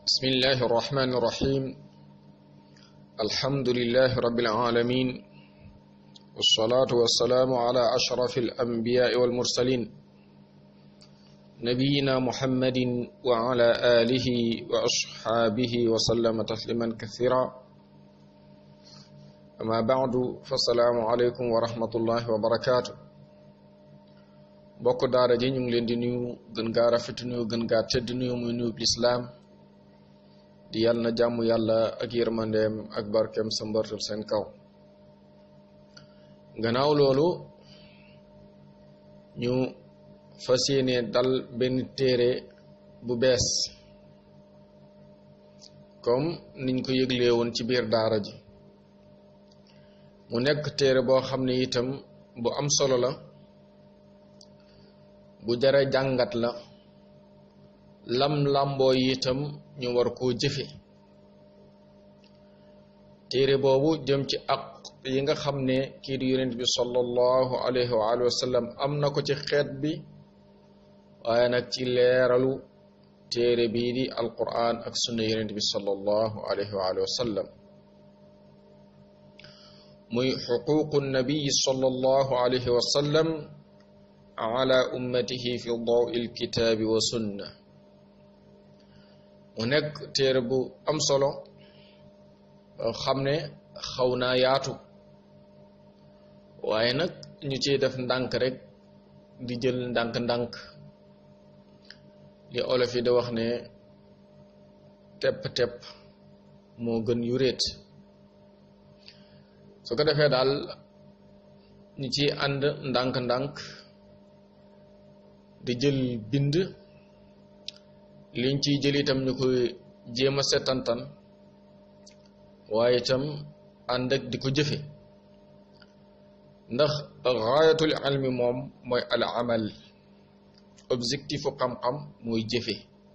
بسم الله الرحمن الرحيم الحمد لله رب العالمين والصلاة والسلام على أشرف الأنبياء والمرسلين نبينا محمد وعلى آله وأصحابه وسلم تسليما كثيرا أما بعد فالسلام عليكم ورحمة الله وبركاته bokk daara ji ñu ngi leen di nuyu gën gaa rafet nuyu gën gaa tëdd nuyu muy nuyu lislaam di yàlla na jàmm yàlla ak yërmandeem ak barkeem sa mbartal seen kaw gannaaw loolu ñu fas yéene dal benn téere bu bees comme niñ ko yëglee woon ci biir daara ji mu nekk téere boo xam ne itam bu am solo la bu jara jàngat la lam làmboo itam ñu war koo jëfe téere boobu jëm ci ak yi nga xam ne kii di yonent bi sallallahu alayhi wa alihi wa sallam am na ko ci xeet bi waaye nag ci leeralu téere bii di alquran ak sunna yonent bi sallallahu alayhi wa alihi wa sallam muy xuququ nabiyi sallallahu alayhi wa sallam ala ummatihi fi dawi alkitaabi wa sunna mu nekk téere bu am solo xam ne xaw naa yaatu waaye nag ñu ciy def ndànk rek di jël ndànk-ndànk li olof yi da wax ne tepp-tepp moo gën yu réet su ko defee daal ñu ciy ànd ndànk-ndànk di jël bind liñ ciy jël itam ñu koy jéem a setantan waaye itam ànd ak di ko jëfe ndax gaayatul ilmi moom mooy al amal objectifu xam-xam mooy jëfe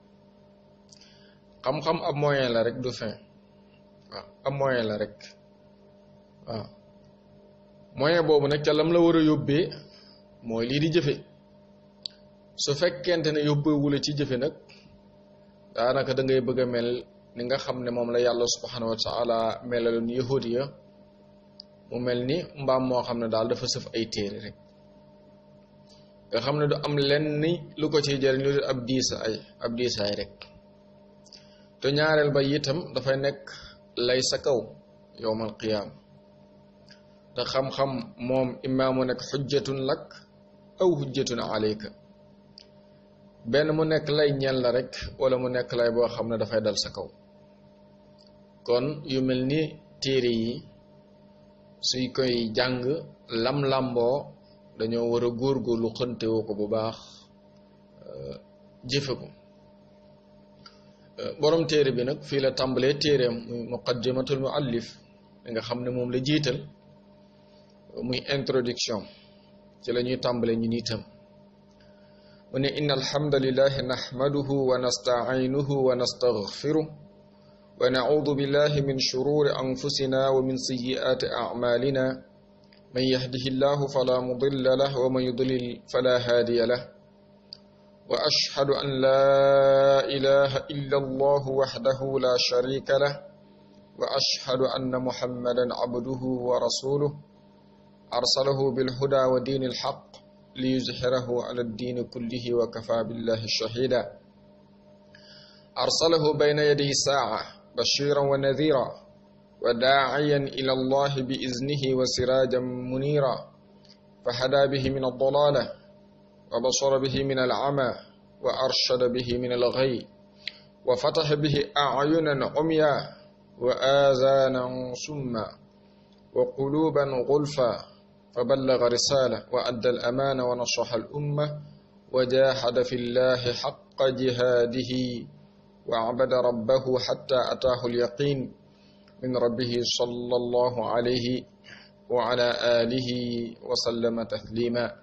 xam-xam ab moyen la rek du fin waaw ab moyen la rek waaw moyen boobu nag ca lam la war a yóbbee mooy lii di jëfe su fekkente ne yóbbeewula ci jëfe nag daanaka da ngay bëgg a mel ni nga xam ne moom la yàlla subhanahu wa taala melaloon yahudi ya mu mel ni mbaam moo xam ne daal dafa sëf ay téere rek nga xam ne du am lenn ni lu ko ciy jëriñ lu ab diisa ay ab diisaay rek te ñaareel ba itam dafay nekk lay sa kaw yowmal qiyaam te xam-xam moom imaamu nekk xujjatun lak aw xujjatun alayka benn mu nekk lay ñeel la rek wala mu nekk lay boo xam ne dafay dal sa kaw kon yu mel ni téere yi suy koy jàng lam-lamboo dañoo war a góorgóorlu xëntewoo ko bu baax jëfe ko borom téere bi nag fii la tàmbalee téereem muy muqaddimatul muallif li nga xam ne moom la jiital muy introduction ci la ñuy tàmbalee ñu niitam mu ne inna alhamdulillahi nahmaduhu wa nasta'inuhu wa nastaghfiruh wa na'udhu billahi min shururi anfusina wa min sayyiati a'malina man yahdihillahu fala mudilla lahu wa man yudlil fala hadiya lahu wa ashhadu an la ilaha illa allah wahdahu la sharika lahu wa ashhadu anna muhammadan abduhu wa rasuluhu arsalahu bil huda wa dinil haqq ليظهره على الدين كله وكفى بالله شهيدا أرسله بين يدي الساعة بشيرا ونذيرا وداعيا إلى الله بإذنه وسراجا منيرا فهدى به من الضلالة وبصر به من العمى وأرشد به من الغي وفتح به أعينا عميا وآذانا سما وقلوبا غلفا فبلغ رسالة وأدى الأمانة ونصح الأمة وجاهد في الله حق جهاده وعبد ربه حتى أتاه اليقين من ربه صلى الله عليه وعلى آله وسلم تسليما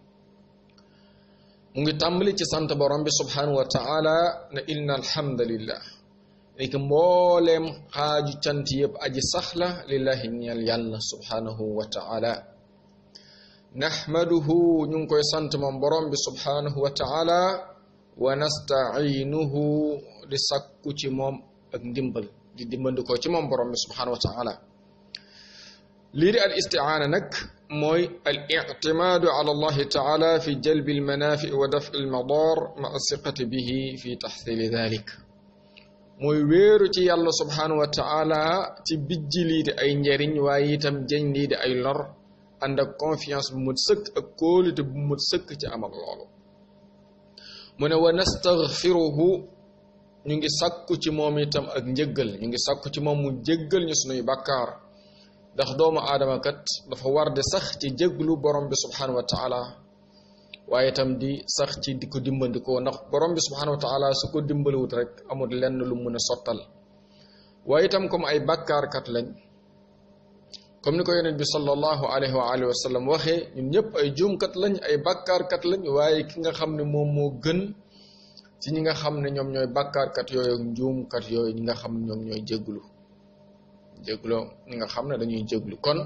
mu ngi tàmbali ci sant borom bi subhanahu wa taala ne inna alhamdulillah léegi mbooleem xaaju cant yëpp aji saxla lillahi ñeel yàlla subhanahu wa taala naxmaduhu ñu ngi koy sant moom borom bi subhanahu wa taala wa nastaciinuhu di sàkku ci moom ak ndimbal di dimbandikoo ci moom borom bi subhanahu wa taala lii di al istiaana nag mooy al ictimaadu ala allahi taala fi jalbi almanaafi wa dafi almadar maa siqati bihi fi taxsili dalik mooy wéeru ci yàlla subhanahu wa taala ci bijji lii di ay njariñ waaye itam jëñ lii di ay lor ànd ak confiance bu mut sëkk ak kóolute bu mut sëkk ci am ak loolu mu ne wa nastaghfiruhu ñu ngi sàkku ci moom itam ak njëggal ñu ngi sàkku ci moom mu jéggal ñu sunuy bàkkaar ndax doomu aadama kat dafa war di sax ci jéglu borom bi subhanahu wa taala waaye itam di sax ci di ko dimbandikoo ndax borom bi subhanahu wa taala su ko dimbaliwut rek amul lenn lu mën a sottal waaye itam comme ay bàkkaarkat lañ comme ni ko yonent bi sallallahu alayhi wa alihi wa sallam waxee ñun ñëpp ay juumkat lañ ay bàkkaarkat lañ waaye ki nga xam ne moom moo gën ci ñi nga xam ne ñoom ñooy bàkkaarkat yooyu ak njuumkat yooyu ñi nga xam ne ñoom ñooy jégglu jégglu ñi nga xam ne dañuy jégglu kon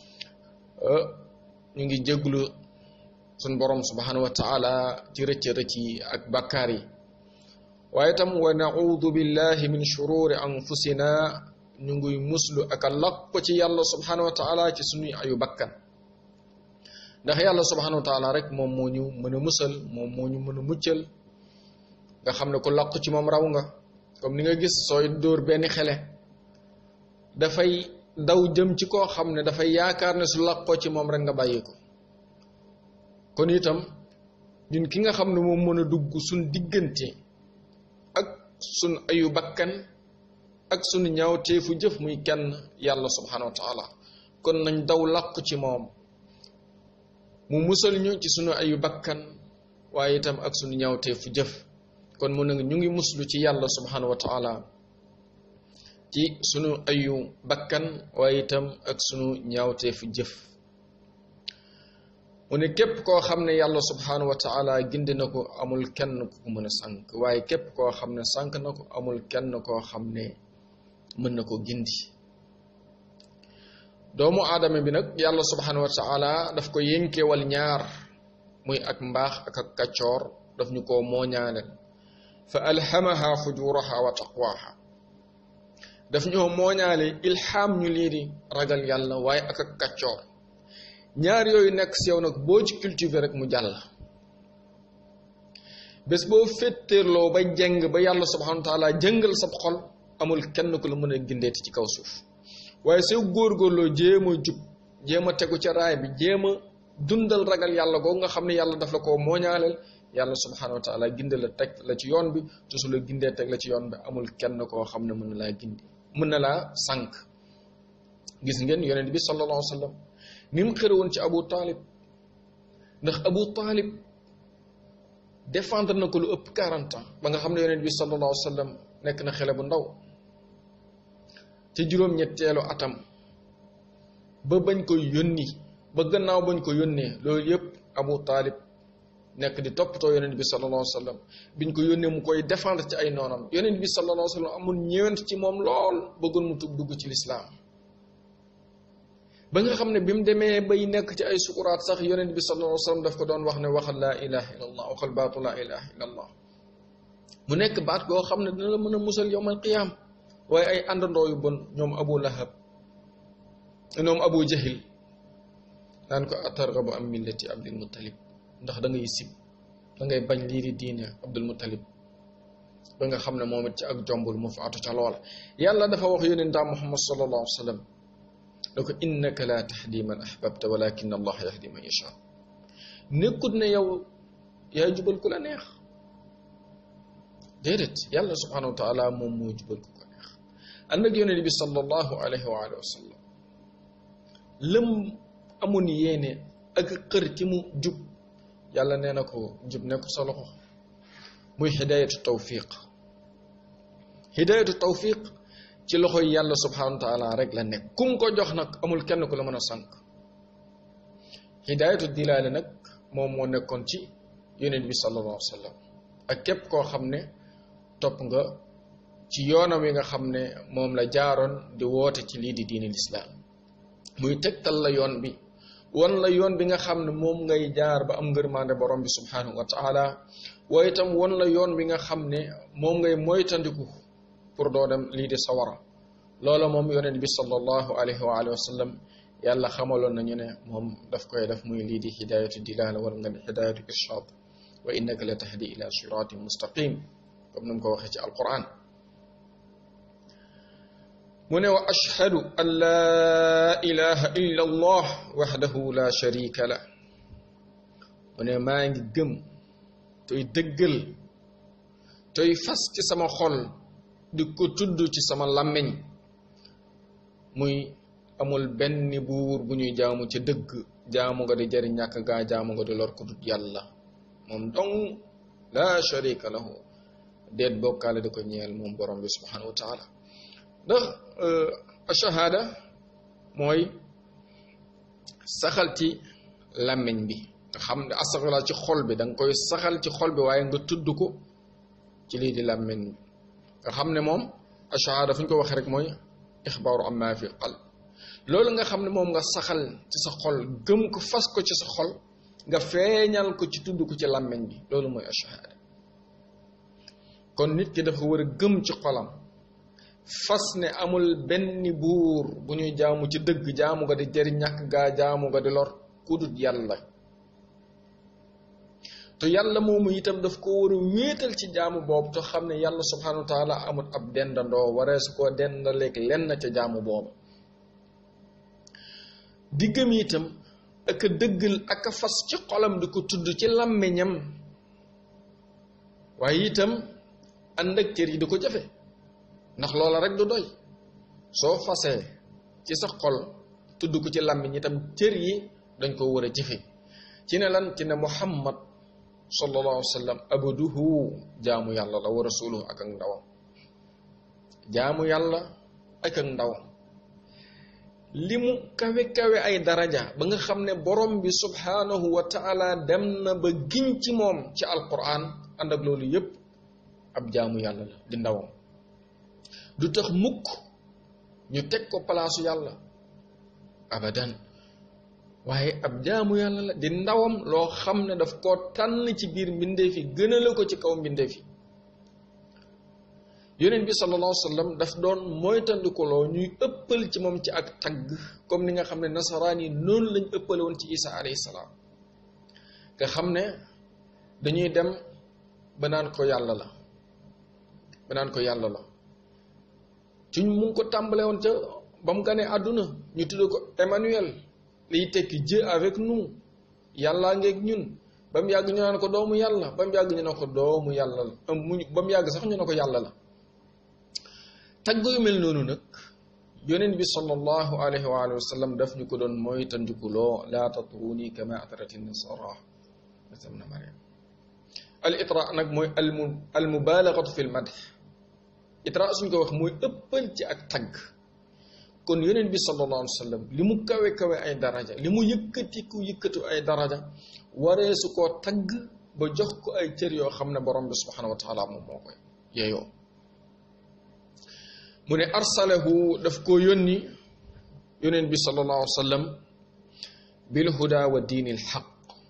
ñu ngi jégglu suñ borom subhanahu wa taala ci rëcc rëcc yi ak bàkkaar yi waaye tam wa naudu billahi min shururi anfusina ñu ngi muslu ak a lakk ci yàlla subhanahu wa taala ci suñuy ayu bakkan ndax yàlla subhanahu wa taala rek moom moo ñu mën a musal moom moo ñu mën a muccal nga xam ne ku làqu ci moom raw nga comme ni nga gis sooy dóor benn xele dafay daw jëm ci koo xam ne dafay yaakaar ne su làqoo ci moom rek nga bàyyi ko kon itam ñun ki nga xam ne moom mën a dugg suñ diggante ak suñ ayu bakkan ak suñu ñaawteefu jëf muy kenn yàlla subhanahu wa taala kon nañ daw làqu ci moom mu musal ñu ci suñu ayu bakkan waaye itam ak suñu ñaawteefu jëf kon mu ne ñu ngi muslu ci yàlla subhanahu wa taala ci sunu ayu bakkan waaye itam ak sunu ñaawteefu jëf mu ne képp koo xam ne yàlla subhanahu wa taala gindi na ko amul kenn ku ko mën a sànk waaye képp koo xam ne sànk na ko amul kenn koo xam ne mën na ko gindi doomu aadama bi nag yàlla subhanahu wa taala daf ko yénkeewal ñaar muy ak mbaax ak ak kaccoor daf ñu koo mooñaaleel fa alhamaha fujuraha wa taqwaha daf ñoo mooñaale ilham ñu lii di ragal yàlla waaye ak ak kaccoor ñaar yooyu nekk si yow nag boo ci cultiver rek mu jàll bés boo féttéerloo ba jeng ba yàlla subhanahu wa taala jëngal sab xol amul kenn ku la mën a gindeeti ci kaw suuf waaye soo góorgóorloo jéem a jub jéem a tegu ca raay bi jéem a dundal ragal yàlla googu nga xam ne yàlla daf la koo mooñaaleel yàlla subhanahu wa taala ginde la teg la ci yoon bi te su la gindee teg la ci yoon bi amul kenn koo xam ne mën na laa gindi mën na laa sànq gis ngeen yonent bi sallallahu alayhi wa sallam ni mu xëre woon ci abu taalib ndax abu taalib défendre na ko lu ëpp 40 ans ba nga xam ne yonent bi sallallahu alayhi wa sallam nekk na xele bu ndaw ci juróom-ñetteelu atam ba bañ ko yónni ba gannaaw bañ ko yónnee loolu yëpp abu taalib nekk di toppatoo yonent bi sallallahu alayhi wa sallam biñ ko yónnee mu koy défendre ci ay noonam yonent bi sallallahu alayhi wa sallam amul ñëwent ci moom lool bëggoon mu tug dugg ci lislaam ba nga xam ne bi mu demee bay nekk ci ay sukuraat sax yonent bi sallallahu alayhi wa sallam daf ko doon wax ne waxal laa ilaha illa allah waxal baatu laa ilaha illa allah mu nekk baat goo xam ne dina la mën a musal yowmal qiyaam waaye ay àndandoo yu bon ñoom abu lahab ñoom abu jahil naan ko atargabu am millati abdul muttalib ndax da ngay sib da ngay bañ lii di diine abdul muttalib ba nga xam ne moom it ci ak jombul mu faatu ca loola yàlla dafa wax yonentaa muhammad sallallahu alayhi wa sallam da ko innaka la tahdi man ahbabta walakin allah yahdi man yasha nekkut ne yow yaa jubal ku la neex déedéet yàlla subhanahu wa taala moom moo jubal ku ko neex ànd ak yonent bi sallallahu alayhi wa alihi wa sallam lëm amun yéene ak xër ci mu jub yàlla nee na ko jub nekk sa loxo muy hidayatu tawfiq hidayatu tawfiq ci loxo yi yàlla subhanahu wa taala rek la nekk kum ko jox nag amul kenn ku la mën a sànq hidayatu dilaale nag moom moo nekkoon ci yonent bi sallallahu alayhi wa sallam ak képp koo xam ne topp nga ci yoonam yi nga xam ne moom la jaaroon di woote ci lii di diini lislaam muy tegtal la yoon bi wan la yoon bi nga xam ne moom ngay jaar ba am ngërmaande borom bi subhanahu wa taala waaye itam wan la yoon bi nga xam ne moom ngay moytandiku pour doo dem lii di sawara loola moom yonent bi sallallahu alayhi wa alihi wa sallam yàlla xamaloon nañu ne moom daf koy def muy lii di hidayatu dilala wala nga ne hidayatu irshad wa innaka la tahdi ila siratin mustaqim comme ni mu ko waxee ci alquran mu ne wa ashhadu an laa ilaha illa allah waxdahu la sharika la mu ne maa ngi gëm toy dëggal toy fas ci sama xol di ko tudd ci sama làmmiñ muy amul benn buur bu ñuy jaamu ci dëgg jaamu nga di jariñ ñàkk gaa jaamu nga di lor ko dut yàlla moom dong la sharika lahu déet bokkaale di ko ñeel moom borom bi subhanahu wa taala ndax shahada mooy saxal ci làmmiñ bi nga xam ne astaxfirullah ci xol bi da nga koy saxal ci xol bi waaye nga tudd ko ci lii di làmmiñ bi nga xam ne moom shahada fu ñu ko waxee rek mooy ixbaaru amma fi qalb loolu nga xam ne moom nga saxal ci sa xol gëm ko fas ko ci sa xol nga feeñal ko ci tudd ko ci làmmiñ bi loolu mooy shahada kon nit ki dafa war a gëm ci xolam fas ne amul benn buur bu ñuy jaamu ci dëgg jaamu nga di jëriñ ñàkk gaa jaamu nga di lor kudut yàlla te yàlla moomu itam daf ko war a wéetal ci jaamu boobu te xam ne yàlla subhanahu wa taala amul ab dendandoo waree su koo dendaleeg lenn ca jaamu boobu diggam itam ak a dëggal ak a fas ci xolam di ko tudd ci làmmiñam waaye itam ànd ak cër yi di ko jafe ndax loola rek du doy soo fasee ci sa xol tudd ko ci làmmiñ itam cër yi dañ ko war a jëfe ci ne lan ci ne muhammad sallallahu alayhi wa sallam abaduhu jaamu yàlla la wa rasuluhu ak ak ndawam jaamu yàlla ak ak ndawam li mu kawe kawe ay daraja ba nga xam ne borom bi subhanahu wa taala dem na ba giñ ci moom ci alquran ànd ak loolu yépp ab jaamu yàlla la di ndawam du tax mukk ñu teg ko palaasu yàlla abadan waaye ab jaamu yàlla la di ndawam loo xam ne daf koo tànn ci biir mbindeef yi gënale ko ci kaw mbindeef yi yonent bi sallallahu alayhi wa sallam daf doon moytandikuloo ñuy ëppal ci moom ci ak tagg comme ni nga xam ne nasaraan yi noonu lañ ëppale woon ci isa alayhi salaam nga xam ne dañuy dem ba naan ko yàlla la ba naan ko yàlla la ci mu ngi ko tàmbale woon ca ba mu ganee àdduna ñu tudd ko Emmanuel liy tekki Dieu avec nous yàllaa ngeeg ñun ba mu yàgg ñu naan ko doomu yàlla ba mu yàgg ñu ne ko doomu yàlla la mu ba mu yàgg sax ñu ne ko yàlla la tagg yu mel noonu nag yonent bi sallallahu alayhi wa alihi wa sallam daf ñu ko doon mooy tandikuloo laa tatruni kama atrati nasara na mariam al itra nag mooy almu al mubalagatu fi l madh itra suñ ko wax mooy ëppal ci ak tagg kon yonent bi sallallahu alayhi wa sallam li mu kawe kawe ay daraja li mu yëkkatiku yëkkatu ay daraja waree su koo tagg ba jox ko ay cër yoo xam ne borom bi subhanahu wa taala moom moo koy yeeyoo mu ne arsalahu daf koo yónni yonent bi sallallahu alayhi wa sallam bil huda wa diini l xaq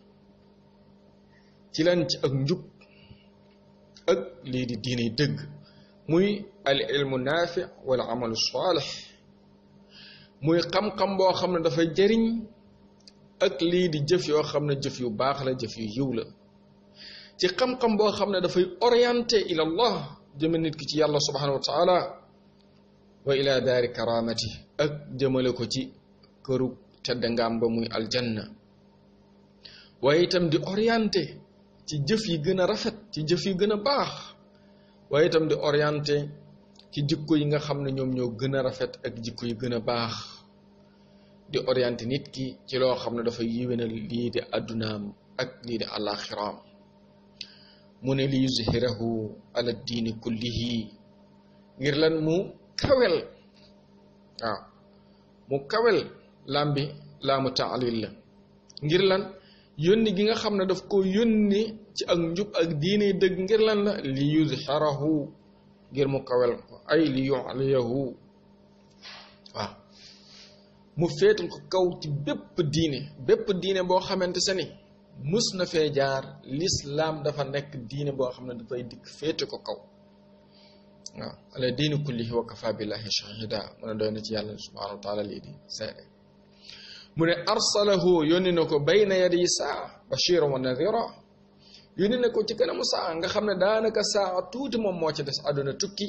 ci lan ci ak njub ak lii di diini dëgg muy al ilmu naafi wal amalu saalix muy xam-xam boo xam ne dafay jëriñ ak lii di jëf yoo xam ne jëf yu baax la jëf yu yiw la ci xam-xam boo xam ne dafay orienté ila allah jëme nit ki ci yàlla subhanahu wa taala wa ila daari karamati ak jëmale ko ci këru tedd ngaam ba muy aljanna waaye itam di orienté ci jëf yi gën a rafet ci jëf yi gën a baax waaye itam di orienté ci jikko yi nga xam ne ñoom ñoo gën a rafet ak jikko yi gën a baax di orienté nit ki ci loo xam ne dafa yiwénal lii di addunaam ak lii di alaxiraam mu ne li yuzhirahu ala diini kullihi ngir lan mu kawel waaw mu kawel lambi laamu taalil la ngir lan yónni gi nga xam ne daf ko yónni ci ak njub ak diine dëgg ngir lan la li yuzhirahu ngir mu kawel ko ay li yuliyahu waaw mu féetal ko kaw ci bépp diine bépp diine boo xamante sa ni mus na fee jaar lislaam dafa nekk diine boo xam ne dafay dikk féete ko kaw waaw ala diini kullihi wa kafa billahi shahida mu ne doy na ci yàlla subhanahu wa taala lii di seede mu ne arsalahu yónni na ko bayna yadi saa bashiran wa nadira yónni na ko ci kanamu saa nga xam ne daanaka saa tuuti moom moo ci des àdduna tukki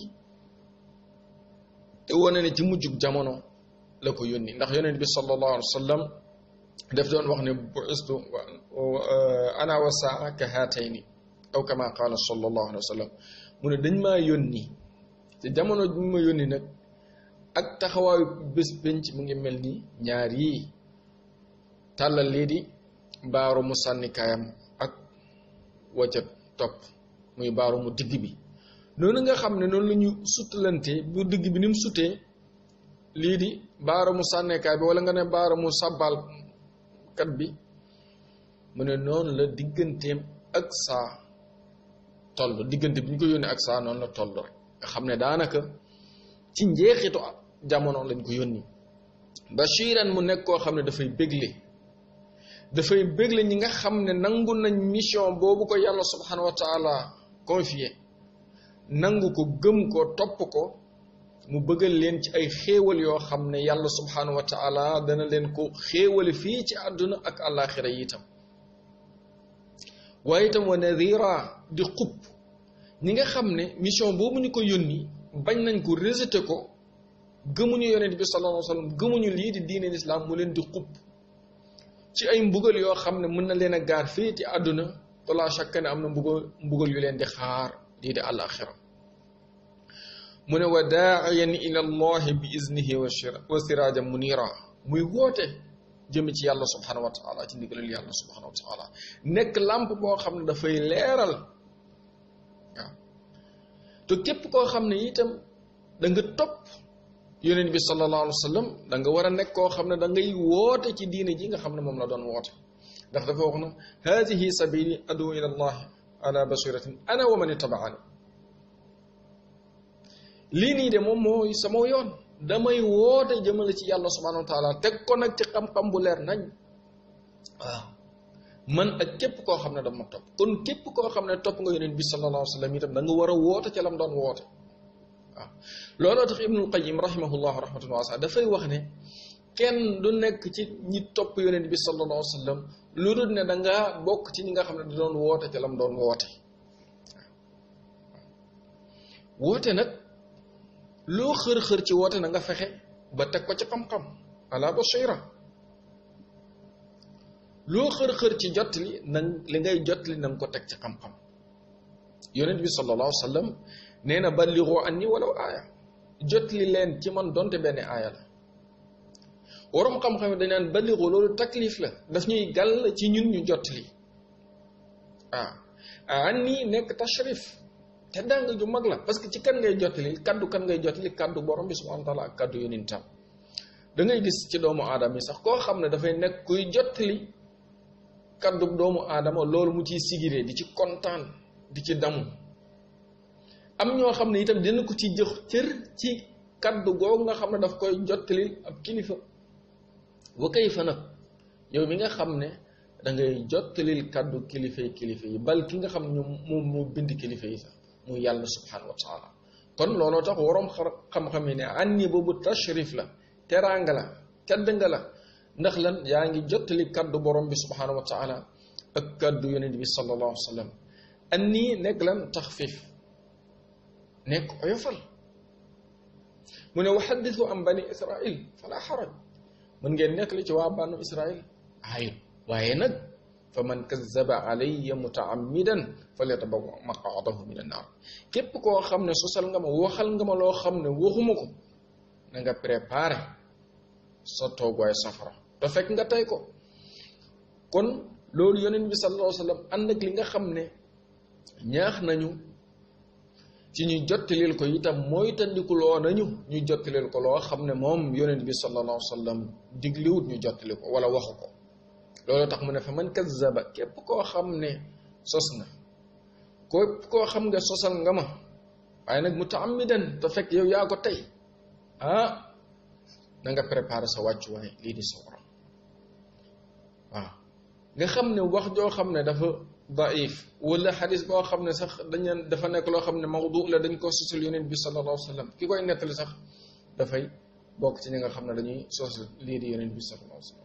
te wane ne ci mujjug jamono la ko yónni ndax yonent bi sallallahu alayhi wa sallam daf doon wax ne bu'istu ana wa saa ka haatayni aw kama qaala sallallahu alayhi wa sallam mu ne dañ maa yónni te jamono bi ma yónni nag ak taxawaayu bés penc mu ngi mel ni ñaar yii tàllal lii di baaru mu sànnikaayam ak wacca topp muy baaru mu digg bi noonu nga xam ne noonu la ñu suttalante bu digg bi ni mu sutee lii di baaru mu sànnikaay bi wala nga ne baaru mu sàbbaal kat bi mu ne noonu la digganteem ak saa toll diggante bi ñu ko yónnee ak saa noonu la toll rek nga xam ne daanaka ci njeexitu jamono lañ ko yónni bashiran mu nekk koo xam ne dafay bégle dafay bégle ñi nga xam ne nangu nañ mission boobu ko yàlla subhanahu wa taala confié nangu ko gëm ko topp ko mu bëggal leen ci ay xéewal yoo xam ne yàlla subhanahu wa taala dana leen ko xéewale fii ci àdduna ak àllaaxira yi itam waaye itam wa nadira di xub ñi nga xam ne mission boobu ñu ko yónni bañ nañ ko rejeté ko gëmuñu yonent bi sallallahu alayhi wa sallam gëmuñu lii di diine lislaam mu leen di xub ci ay mbugal yoo xam ne mën na leen a gaar fii ci àdduna wala chaque ne am na mbugal mbugal yu leen di xaar lii di àllaaxira mu ne wa daaiyan ila allahi bi iznihi wa sirajan munira muy woote jëme ci yàlla subhanahu wa taala ci ndigalal yàlla subhanahu wa taala nekk làmp boo xam ne dafay leeral waaw te képp koo xam ne itam da nga topp yonent bi sallallahu alayhi wa sallam da nga war a nekk koo xam ne da ngay woote ci diine ji nga xam ne moom la doon woote ndax dafa wax na hadihi sabili adu ila allahi ala basiratin ana wa man ittabaani lii nii de moom mooy sama yoon damay woote jëmale ci yàlla subhanahu wa taala teg ko nag ci xam-xam bu leer nañ waaw man ak képp koo xam ne dama topp kon képp koo xam ne topp nga yonent bi sallallahu alayhi wa sallam itam da nga war a woote ca lam doon woote waaw looloo tax ibnul qayim rahimahullahu rahmatan waasa dafay wax ne kenn du nekk ci ñi topp yonent bi sallallahu alayhi wa sallam lu dul ne da nga bokk ci ñi nga xam ne da doon woote ca lam doon woote woote nag loo xër-xër ci woote na nga fexe ba teg ko ci xam-xam ala basira loo xër-xër ci jottali na li ngay jottali na nga ko teg ci xam-xam yonent bi sallallahu alayhi wa sallam nee na balligu anni walaw aaya jottali leen ci man donte benn aaya la waroom xam-xam dañ naan balligu loolu taklif la daf ñuy gàll ci ñun ñu jottali ah anni nekk tashrif te danga ju mag la parce que ci kan ngay jottali kaddu kan ngay jottali kaddu borom bi subhanahu wa taala ak kaddu yonentam da ngay gis ci doomu aadama yi sax koo xam ne dafay nekk kuy jottali kaddu doomu aadama loolu mu ciy sigiree di ci kontaan di ci damu am ñoo xam ne itam dina ko ci jox cër ci kaddu googu nga xam ne daf koy jottali ab kilifa wa kay fa nag yow mi nga xam ne da ngay jottalil kaddu kilifa yi kilifa yi bal ki nga xam ne moom moo bind kilifa yi sax muy yàlla subhanahu wa taala kon looloo tax waroom xam-xam yi ne anni boobu tashrif la teraanga la tedd nga la ndax lan yaa ngi jottali kaddu borom bi subhanahu wa taala ak kaddu yonent bi sallallahu alayhi wa sallam anni nekk lan taxfif nekk oyofal mu ne wa xaddisu am bani israil fala xaraj mën ngeen nekk li ci waa banu israil ayut waaye nag fa man kazaba alayya mutaammidan falyatabawa maqaadahu min annaar képp koo xam ne sosal nga ma waxal nga ma loo xam ne waxuma ko na nga préparé sa toogwaay safara te fekk nga tey ko kon loolu yonent bi sallallahu alayhi wa sallam ànd ak li nga xam ne ñaax nañu ci ñu jottalil ko itam mooy tandikuloo nañu ñu jottalil ko loo xam ne moom yonent bi sallallahu alayhi wa sallam digliwut ñu jottali ko wala waxu ko loolu tax mu ne fa man kazzaba képp koo xam ne sos na képp koo xam nga sosal nga ma waaye nag mutaammidan te fekk yow yaa ko tey ah na nga préparer sa wàccuwaay lii di sawara waaw nga xam ne wax joo xam ne dafa daif wala xadis boo xam ne sax dañu dafa nekk loo xam ne mawdu la dañ ko sosul yonent bi sallallahu alayhi wa sallam ki koy nettali sax dafay bokk ci ñi nga xam ne dañuy sosul lii di yonent bi sallallahu alayhi wa sallam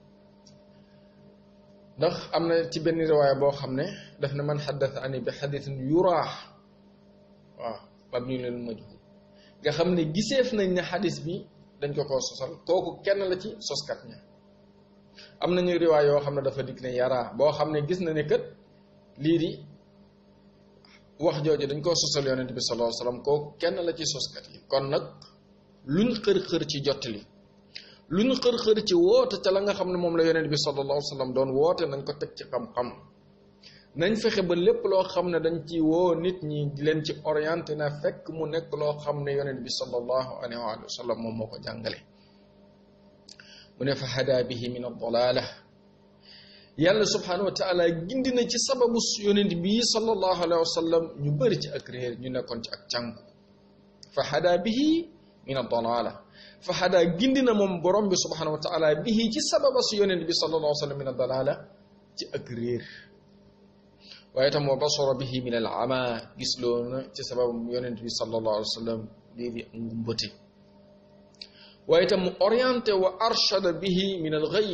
ndax am na ci benn riwaaya boo xam ne daf ne man xaddatha ani bi xadisin yuraax waaw mabni lil majhul nga xam ne giseef nañ ne xadis bi dañ ko koo sosal kooku kenn la ci soskat ña am nañu riwaay yoo xam ne dafa dikk ne yaraa boo xam ne gis na ne kët lii di wax jooju dañ koo sosal yonent bi sallallahu alayhi wasallam kooku kenn la ci soskat yi kon nag luñ xër-xër ci jottali luñ xër-xër ci woote ca la nga xam ne moom la yonent bi sallallahu alayhi wasallam doon woote nañ ko teg ci xam-xam nañ fexe ba lépp loo xam ne dañ ci woo nit ñi di leen ci orienté na fekk mu nekk loo xam ne yonent bi sallallahu alayhi wa sallam moom moo ko jàngale mu ne fa hada bihi min ad-dalala yàlla subhanahu wa taala gindi na ci sababu yonent bi sallallahu alayhi wa sallam ñu bëri ci ak réer ñu nekkoon ci ak cànku fa hada bihi min ad-dalala fa hada gindi na moom borom bi subhanahu wa taala bihi ci sababa su yonent bi sallallahu alayhi wa sallam min ad-dalala ci ak réer waaye tam wa basara bihi min al ama gis loo na ci sabab yonent bi sallallahu alayhi wa sallam lii di ngumbati waaye tam mu orienté wa arshada bihi min al ghayy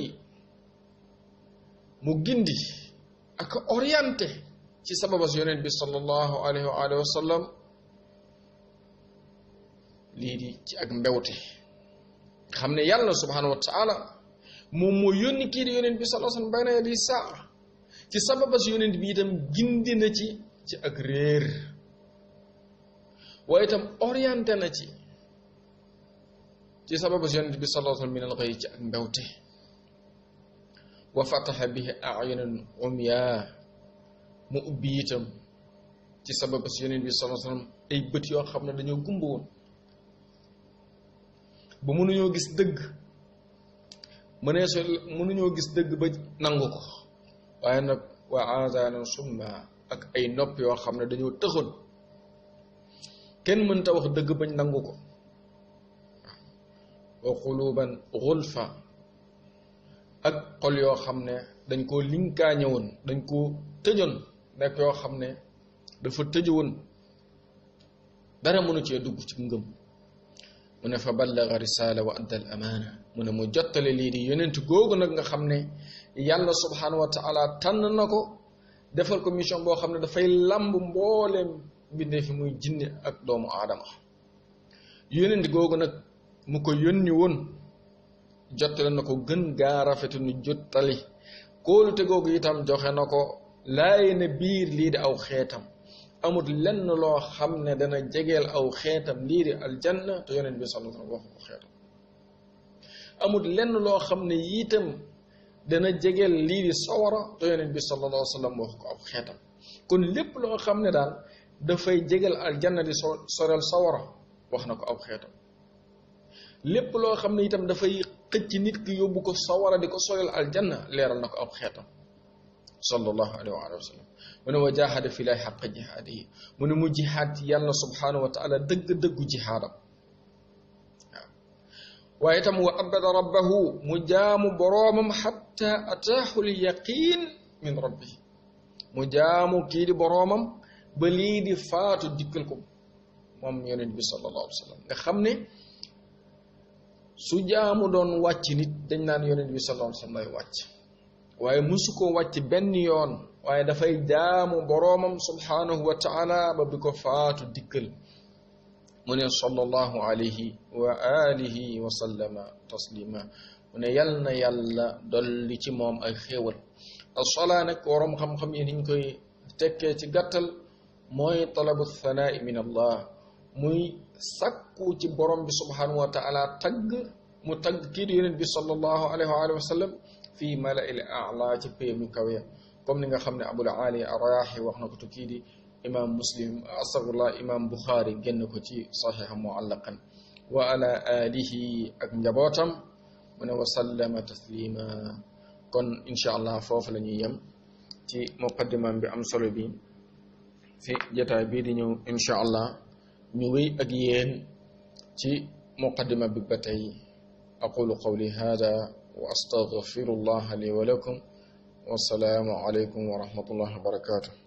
mu gindi ak orienté ci sababas yonent bi sallallahu alayhi wa alihi wa sallam lii di ci ak mbewte xam ne yàlla subhanahu wa taala moom moo yónni kii di yonent bi sallallahu alayhi wa sallam bayna yadi saa ci sababas yonent bi itam gindi na ci ci ak réer waaye itam orienté na ci ci sababas yonent bi sallallahu alayhi wa sallam min al ghayy ci ak mbewte wa fataha bihi ayunan umya mu ubbi itam ci sababas yonent bi sallallahu alayhi wa sallam ay bët yoo xam ne dañoo gumba woon ba mënuñoo gis dëgg mënee so mënuñoo gis dëgg ba nangu ko waaye nag wa aazaanan summa ak ay nopp yoo xam ne dañoo tëxoon kenn mënta wax dëgg bañ nangu ko wa quluban xulfa ak xol yoo xam ne dañ koo linkaañe woon dañ koo tëjoon nekk yoo xam ne dafa tëjoon dara mënu cee dugg ci ngëm mu ne fa ballaga risala wa adda al amaana mu ne mu jottale lii di yonent googu nag nga xam ne yàlla subhanahu wa taala tànn na ko defal ko mission boo xam ne dafay lamb mbooleem bindee fi muy jinne ak doomu aadama yonent googu nag mu ko yónni woon jottale na ko gën gaa rafetu nu jottali kóolute googu itam joxe na ko laaye na biir lii di aw xeetam amul lenn loo xam ne dana jegeel aw xeetam lii di aljanna te yonent bi sallallahu alayhi wasallam waxu ko xeetam amul lenn loo xam ne itam dana jegeel lii di sawara te yonent bi sallallahu alayhi wasallam waxu ko aw xeetam kon lépp loo xam ne daal dafay jegeel aljanna di so soreel sawara wax na ko aw xeetam lépp loo xam ne itam dafay xëcc nit ki yóbbu ko sawara di ko soreel aljanna leeral na ko aw xeetam sallallahu alayhi wa sallam mu ne wa jahada fi lay xaq jihaadihi mu ne mu jihaad yàlla subhanahu wa taala dëgg-dëggu jihaadam waaw waaye itam wa abada rabbahu mu jaamu boroomam xatta ataahu l yaqin min rabbihi mu jaamu kii di boroomam ba lii di faatu dikkal ko moom yonent bi sallallahu alayhi wa sallam nga xam ne su jaamu doon wàcc nit dañ naan yonent bi sallallahu alayhi wa sallam lay wàcc waaye musu ko wàcc benn yoon waaye dafay jaamu boroomam subhanahu wa taala ba bi ko faatu dikkal mu ne sallallahu alayhi wa alihi wa sallama taslima mu ne yal na yàlla dolli ci moom ay xéewal asolaa nag waroom xam-xam yi niñ koy tekkee ci gàttal mooy talabu thanaa'i min allah muy sakku ci borom bi subhanahu wa taala tagg mu tagg kii di yonent bi sallallahu alayhi wa alihi wa sallam fii mala'il a'la ci pay mu kawe comme ni nga xam ne abul ali arayaahi wax na ko tu kii di imam muslim astafirullah imam buxaari génn ko ci saxixa muallaqan wa ala alihi ak njabootam mu ne wa sallama taslima kon incha allah foofu la ñuy yem ci muqaddimam bi am solo bi fi jotaay bii di ñëw incha allah ñu wéy ak yéen ci muqaddima bi ba tey aqulu qawli hada wa astaghfiru allah li wa lakum والسلام عليكم ورحمة الله وبركاته